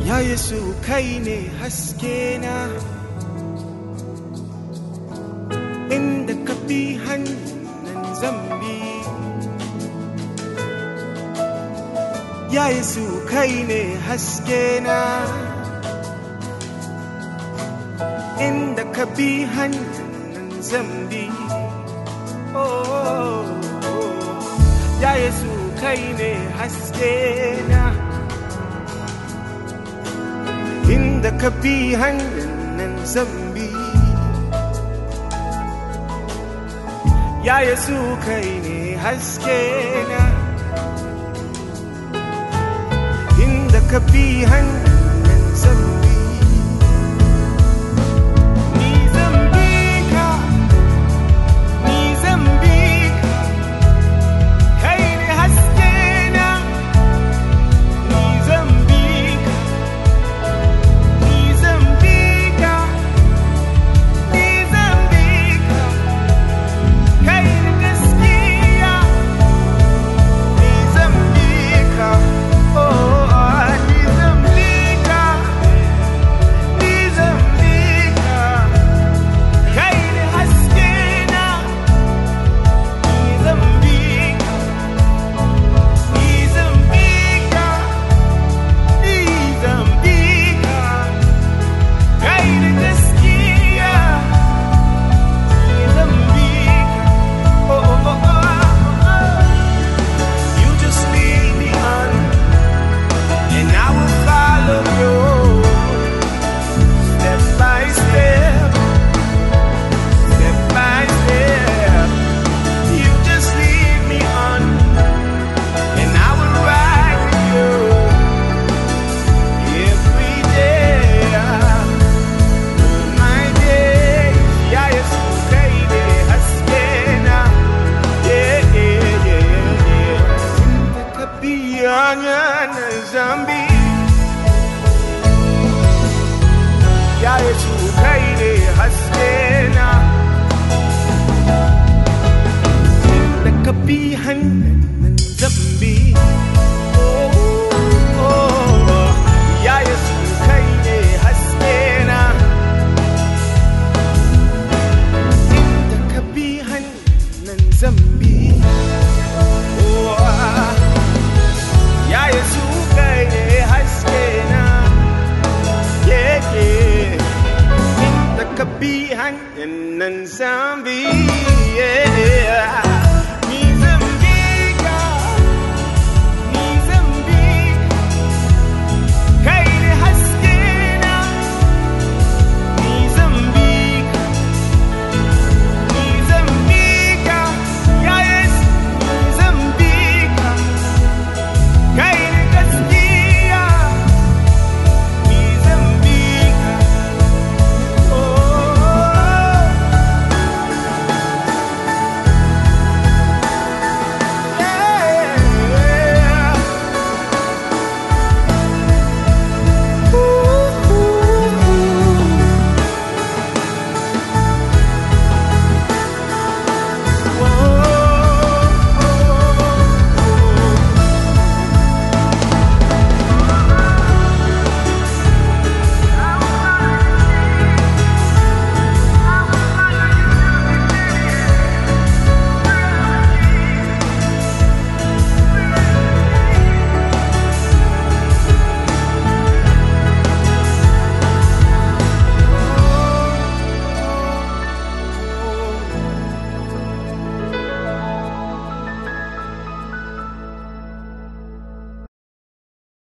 Ya Yesu kai ne haske na inda ka bi hannun zambi Ya Yesu kai ne haske na inda ka bi hannun zambi oh, Ya Yesu kai ne haske na inda ka bi hannun zambi Ya Yesu kai ne haske na inda ka bi hannun zambi Ni zambi ka, ni zambi ka, kai ne haske na Ni zambi ka, ni zambi ka, ni zambi ka, kai ne gaskiya Ni zambi ka, oh, ni zambi ka, ni zambi ka, kai ne haske na Ni zambi ka, ni zambi ka, ni zambi ka, kai ne gaskiya Ni zambi ka, oh, oh, oh, oh, oh. You just lead me on, and I will follow you step by step, step by step. You just lead me on, and I will ride with you every day. All my days, yeah, it's okay, yeah, haskena, yeah, yeah, yeah, yeah. Kapiyangan zambi Ya Yesu kai ne haske na Da ka bi hannun zambi Oh, oh, Ya Yesu kai ne haske na Da ka bi hannun zambi Oh, ah. Ya Yesu kai ne haske na yeah, yeah. Inda ka bi hanyar nan zambi